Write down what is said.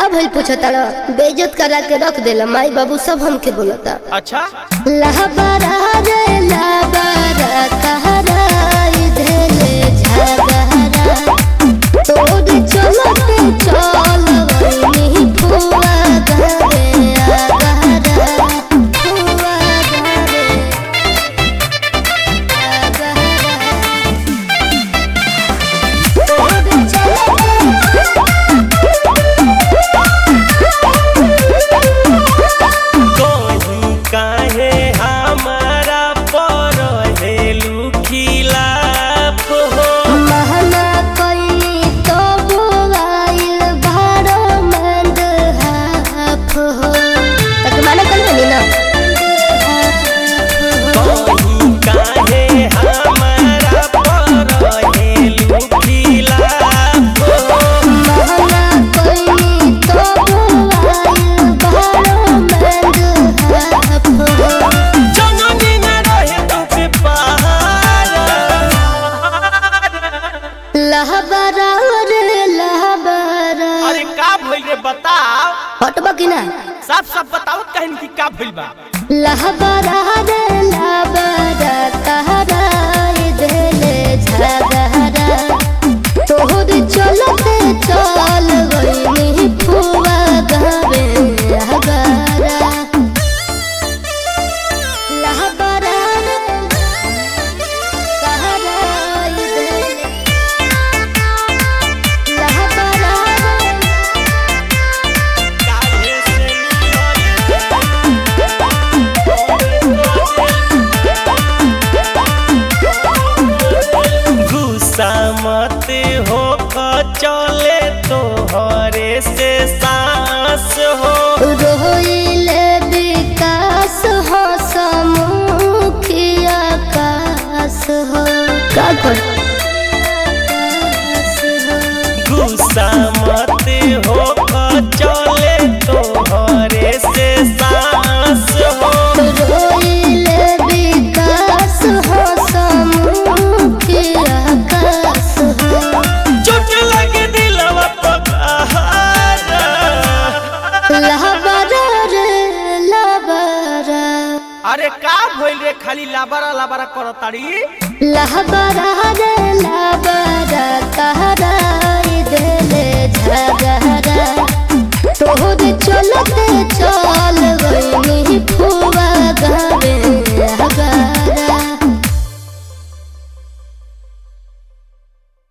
भइल पूछता बेइज्जत करा के रख देला माई बाबू सब हमके बोलता अच्छा लहबरा रे लहबरा कहरा इधरे झगहरा तोर चलते चल वही फुआ घरे आगहरा फुआ घरे आगहरा तोर कहूँ काहे हमारा पर हेलू खिलाफ हो महना कोई तो बोलाइल भारो मंद हाफ हो तक माना कल बनी ना कहूँ काहे हमारा पर हेलू खिलाफ हो महना कोई तो बोलाइल भारो मंद हाफ हो जननी न रहे तुझे पहाड़ लहबरा रे लहबरा अरे का भइल रे बताओ हटबा कि ना साफ साफ बताओ कहन की का भइल बा लहबरा रे लहबरा कहरा इधरे झगहरा तोहर चलते चल गई फुआ गवे हगरा लहबरा रे कहरा इधरे लहबरा रे काहे से गुस्सा मत हो चले तोहरे से सांस हो रोइले विकास हो समुखिया कास हो का कर गुस्सा मत हो चले तोहरे से सांस हो रोइले विकास हो समुखिया कास हो चोट लगे दिलवा पकहारा लहबरा रे लहबरा अरे का भइल रे खाली लाबारा लाबारा करताड़ी लहबरा रे लहबरा कहरा